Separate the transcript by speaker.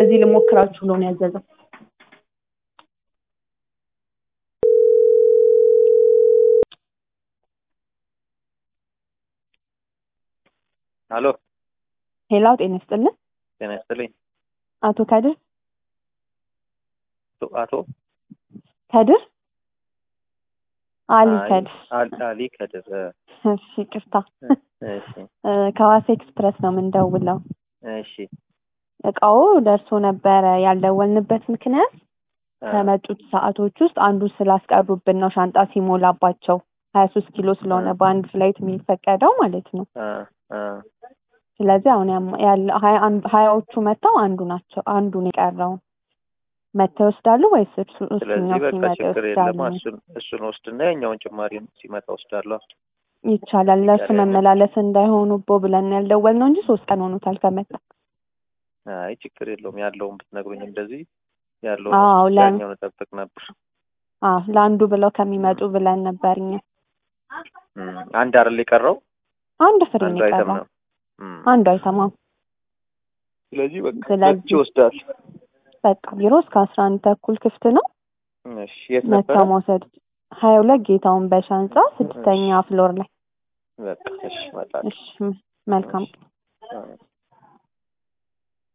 Speaker 1: እዚህ ልሞክራችሁ ብሎ ነው ያዘዘው።
Speaker 2: አሎ
Speaker 1: ሄላው ጤና ይስጥልን።
Speaker 2: ጤና ይስጥልኝ።
Speaker 1: አቶ ከድር
Speaker 2: አቶ- አቶ
Speaker 1: ከድር አሊ
Speaker 2: አይ፣
Speaker 1: ከድር
Speaker 2: አል- አሊ ከድር እ፣
Speaker 1: እሺ ይቅርታ
Speaker 2: እሺ
Speaker 1: እ፣ ከዋሳ ኤክስፕረስ ነው የምንደውለው።
Speaker 2: እሺ
Speaker 1: እቃው ደርሶ ነበረ። ያልደወልንበት ምክንያት
Speaker 2: እ፣
Speaker 1: ከመጡት ሰዓቶች ውስጥ አንዱ ስላስቀሩብን ነው። ሻንጣ ሲሞላባቸው ሀያ ሶስት ኪሎ ስለሆነ
Speaker 2: እ።
Speaker 1: በአንድ ፍላይት የሚፈቀደው ማለት ነው።
Speaker 2: እ፣ እ፣
Speaker 1: ስለዚህ አሁን ያም- ያለ ሀያ አንድ- ሀያዎቹ መጥተው አንዱ ናቸው አንዱን የቀረው መጥተው ይወስዳሉ ወይስ እሱ
Speaker 2: ስለዚህ
Speaker 1: እሱኛው
Speaker 2: በቃ
Speaker 1: ሲመጣ
Speaker 2: ችግር
Speaker 1: ይወስዳሉ?
Speaker 2: የለም። እሱን እሱን ወስድና ያኛውን ጭማሪ ሲመጣ ወስዳለሁ።
Speaker 1: ይቻላል። ለእሱ
Speaker 2: ያለ-
Speaker 1: መመላለስ እንዳይሆኑቦ ብለን ያልደወል ነው እንጂ ሶስት ቀን ሆኖታል ከመጣ።
Speaker 2: አይ ችግር የለውም። ያለውን ብትነግሩኝ እንደዚህ ያለውን
Speaker 1: አዎ
Speaker 2: ወስጄ
Speaker 1: ለ-
Speaker 2: ያኛውን እጠብቅ ነበር።
Speaker 1: አዎ ለአንዱ ብለው ከሚመጡ ብለን ነበር እኛ።
Speaker 2: እም፣ አንድ አይደል የቀረው?
Speaker 1: አንድ ፍሬ
Speaker 2: አንዱ
Speaker 1: ነው
Speaker 2: አይተም
Speaker 1: የቀረው።
Speaker 2: ነው። እም፣
Speaker 1: አንዱ አይሰማም።
Speaker 2: ስለዚህ በቃ
Speaker 1: ስለዚህ-
Speaker 2: መጥቼ እወስዳለሁ።
Speaker 1: በቃ ቢሮ እስከ አስራ አንድ ተኩል ክፍት ነው።
Speaker 2: እሺ የት ነበረ?
Speaker 1: መጥተው መውሰድ ሀያ ሁለት ጌታውን በሻ ህንጻ ስድስተኛ ፍሎር ላይ።
Speaker 2: በቃ እሺ እመጣለሁ።
Speaker 1: እሺ መልካም
Speaker 2: እሺ።